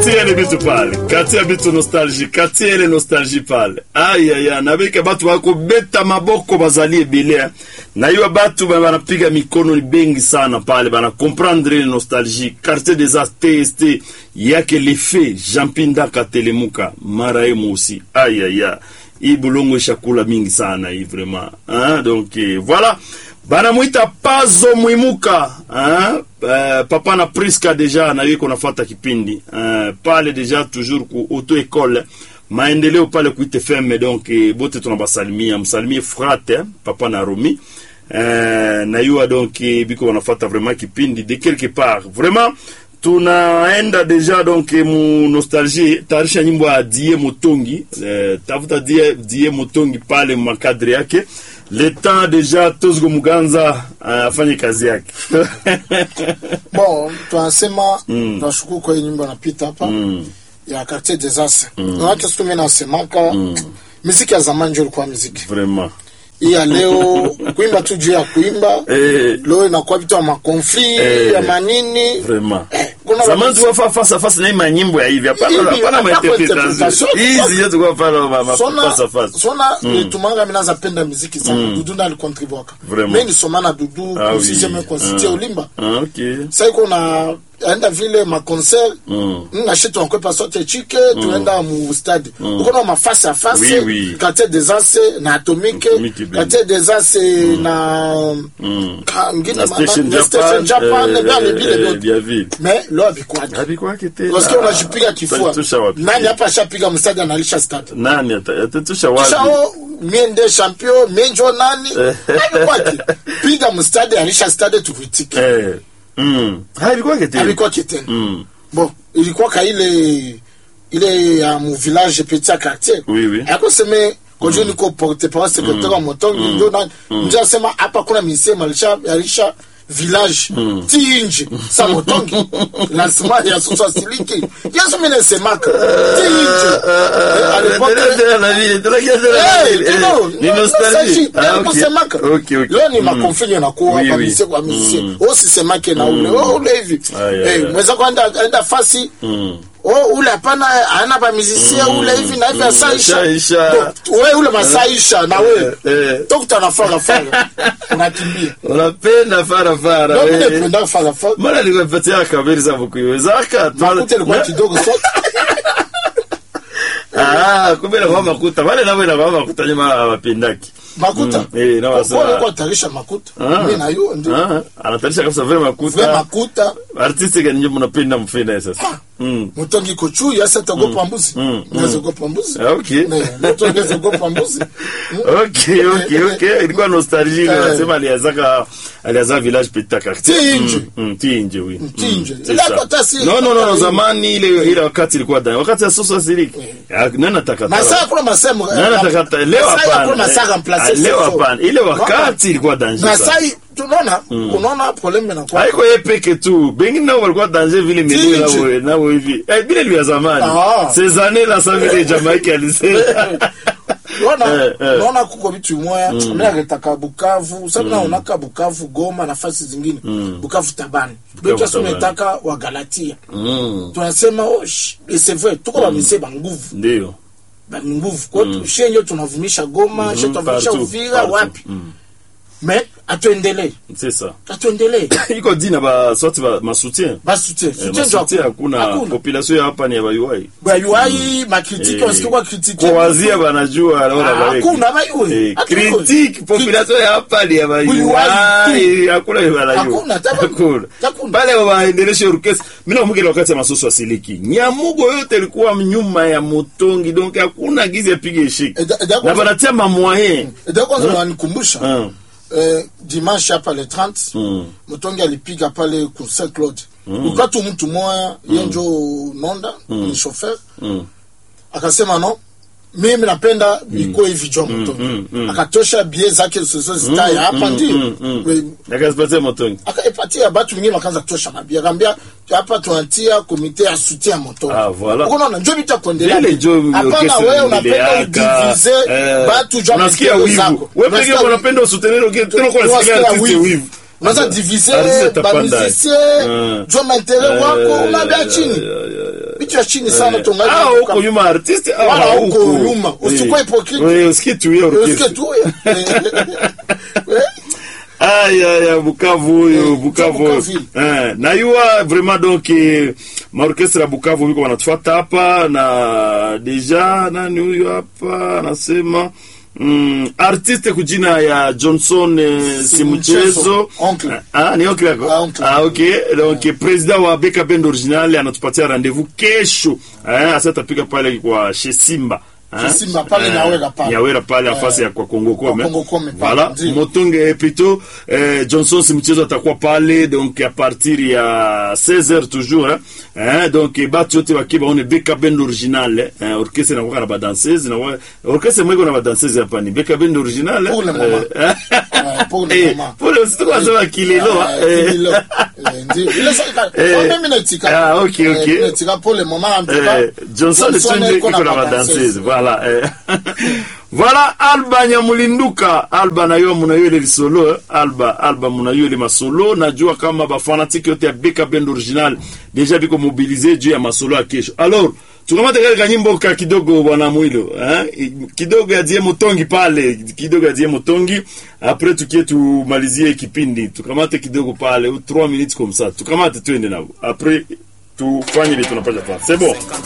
katia ile bitu pale katia bitu nostalgie katia ile nostalgie pale ayaya nabika batu bako beta maboko bazalie bilea na hiyo batu ba- banapiga mikono ni bengi sana pale bana comprendre ile nostalgie quartier des arts TST yake lefe Jean-Pinda Katelemuka mara ye musi ayaya hii bulongo ishakula mingi sana hii vraiment hein donc eh, voilà banamwita pazo mwimuka hein? Uh, papa na priska deja na yuko nafata kipindi uh, pale deja toujours ku auto école maendeleo pale ku ITFM donc eh, bote tunabasalimia msalimie frate eh, papa na romi uh, na yua donc eh, biko wanafata vraiment kipindi de quelque part vraiment tunaenda deja donc eh, mu nostalgie tarisha nyimbo ya die motongi eh, tafuta die, die motongi pale makadre yake le temps deja tozgo muganza uh, afanye kazi yake bon tunasema tunashukuru kwa hii nyimbo anapita hapa ya quartier des As manake siku mimi nasemaka miziki ya zamani ndio ilikuwa miziki vraiment hii ya leo kuimba tu juu ya kuimba eh, leo inakuwa vitu ya makonfli Eh. ya manini vraiment Eh, kuna zamani watu- tulikuwa faa face à face na hii manyimbo ya hivi hapana Hivi, hapana hapana mainterpretation interpretation. hizi yote tulikuwa faa ma- ma- sona face à face sona nitumanga mina zapenda miziki sana dudu ndo alikontribuaka Vraiment. mi nisoma na dudu Ah oui. kusizeme konsitie Ah. ulimba ah, okay sa iko na aenda vile maconcert Mm. nashi tunakwepa sote chike tunaenda mu stade ukona mafase a Oui, face oui. quartier des Ace na atomique Atomique Band. quartier des Ace na Mm. ka- ngine na ma- station na station japan japan eh, bale eh, vile eh, vyote vya vile mais leo abikwadi habikwake tena Wasikia unajipiga kifua Utatusha wapi nani hapa ashapiga mstadi analisha stade nani ata- atatusha wapi shao mie nde champion mie njo nani abikwadi piga mstadi alisha stade tuvitike eh mm habikwake tena alikuwa kitendo mm bon ilikuwa ka ile ile ya mu village petit à quartier Oui, oui. akoseme kojo niko porte parole secrétaire wa motongi ndio na ndio asema hapa kuna misema alisha alisha village ti nje sa motongi lazima ya sosa siliki yesu mimi nasemaka ti nje Eh, à l'époque, Eh, ndio, ni ndio, nostalgie sasa, Ah, ndio okay. kusemaka. Okay, okay. leo ni Mm. makonfini nakuwa Oui, kwa oui. mise kwa misie usisemake na ule oh, ule hivi Ay, ay, Eh, ay. mwenzako anda anda fasi Mm. oh ule hapana ana ba musicien ule hivi na hivi asaisha Asaisha. wewe ule masaisha na wewe eh. dokta na fara fara unakimbia unapenda farafara ndio mimi eh. napenda fara fara mara nikupatia kabiri za kuiwezaka makuta ilikuwa kidogo so ah kumbe na mama kuta wale nao na mama kuta nyuma hawapendaki makuta Mm, eh, na wasema- kwa kwa tarisha makuta Ah. mimi na hiyo ndio ah anatarisha kabisa vile vile makuta makuta artiste gani ndio mnapenda mfina sasa mm mutongi kochu yasa tagopa mbuzi naweza gopa mbuzi Ah, okay Ne, mutongi naweza gopa mbuzi okay okay okay ilikuwa nostalgie ile Eh. anasema aliazaka aliaza village petit quartier Tinje. Mm, mm, tinje oui Tinje. Mm, c'est Ile ça. hata si- no no no no zamani ile ile wakati ilikuwa ndani wakati ya sosa siriki nani atakata masaa kuna masemo nani atakata leo Masaa kuna hapana masaa Ah, remplacer leo sefo. hapana ile wakati ilikuwa danger sana masai tunaona unaona probleme na kwa haiko ye peke tu bengine nao walikuwa danger vile menu Tinje. nao nao hivi eh bile vya zamani Ah. ces années là ça vile Jamaïque alisema unaona Eh, eh. unaona kuko vitu moya mimi agetaka Bukavu sababu naonaka Bukavu Goma nafasi zingine Bukavu Tabani ndio Tabani. tumetaka wa Galatia Mm, tunasema oh sh- et c'est vrai tuko ba mise ba nguvu ndio ba nguvu kwa hiyo shenyo tunavumisha Goma shenyo tunavumisha partout, Uvira partout. wapi Mm. mais atuendelee c'est ça atuendelee iko dina ba sorti ba masoutien basi tutie Eh, tutie ndio masoutien hakuna population ya hapa ni ya bayuai ba UI makritiki Eh, wasikia kwa kritiki kuwazia banajua naona Ah, bareki. hakuna bayue Eh, critique population ya hapa ni ya bayuai hakuna banajua Hakuna, tabu- hakuna hakuna. pale waendeleshe orkestra mimi nakumbuka wakati ya masoso asiliki nyamugo yote ilikuwa nyuma ya motongi donc hakuna gizi apige shiki Eda- eda- na banatia mamoyen ndio kwanza wanikumbusha Ah. eh, dimanche hapa le 30 Mm. mtongi alipiga pale ku Saint Claude mm. tu mtu moya mm. yenjo nonda ni chauffeur Mm. akasema no mimi napenda ikuwe hivi jo mtongi mm, mm. akatosha bie zake zozo zitaya hapa ndio mm, mm. We- nakazipatia motongi akaipatia batu wengine wakaanza kutosha mabia akaambia hapa tunatia komite ya soutien ya moto Ah, voilà. unaona njo vitu ya kuendelea Vile njo hapana orchestre wewe unapenda iliaka, udivize eh, batu jua unasikia matendo wivu zako. wewe pekee Unasikia unapenda usutenir okay tena kwa nasikia Unasikia artiste wivu. wivu unaweza divize Artiste tapanda. bamusicien Mm. jua mainteret wako unabia chini Eh, eh, eh, eh. vitu kichwa chini sana Ah, tungali huko nyuma artiste ah, Wala huko huko. nyuma. Usikuwe Eh. hypocrite. Eh, usikie tu hiyo Usikie orchestre. tu ya. Eh, Aya ya Bukavu huyo Bukavu. Bukavu. Eh, na yua vraiment donc eh, maorkestra ya Bukavu biko wanatufuata hapa na deja nani huyo hapa anasema Mm, artiste kujina ya Johnson eh, Si si mchezo mchezo. Oncle. ah, ni oncle yako Ah, oncle. ah, okay donc president wa Beka Band Original anatupatia rendezvous kesho eh, asa tapika pale kwa chez Simba eh? Chez Simba, pale Eh, Nyawera pale. Nyawera pale afasi ya kwa Kongo Kome Kongo Kome pale, voilà ndio. Motonge plutôt eh, Johnson si mchezo atakuwa pale donc à partir ya 16h toujours hein, hein donc eh, batu yote bakiba on Beka Band Original eh, orchestre na kwa na ba danseuse na wa- orchestre mwiko na ba danseuse hapa ni Beka Band Original Pour le moment. eh, Ouais, pour le eh, moment. pour le c'est quoi ça kilelo Eh, eh, kililo. Eh, ndio. Ile sasa- Eh. kwa mimi natika. Ah, ok, Eh, ok. natika pour le moment, en tout cas, Eh, Johnson Tunde iko iko na ba badanseuse voilà eh. voilà alba nyamulinduka alba nayo munayo ile lisolo eh. alba alba munayo ile masolo najua kama bafanatiki yote ya beka band original deja biko mobilize juu ya masolo ya kesho alors tukamate kale kanyimbo ka kidogo bwana mwilo eh? kidogo ya die motongi pale kidogo ya die motongi après tukie tumalizie kipindi tukamate kidogo pale 3 minutes comme ça tukamate twende nao après tufanye ile tunapasha fanya c'est bon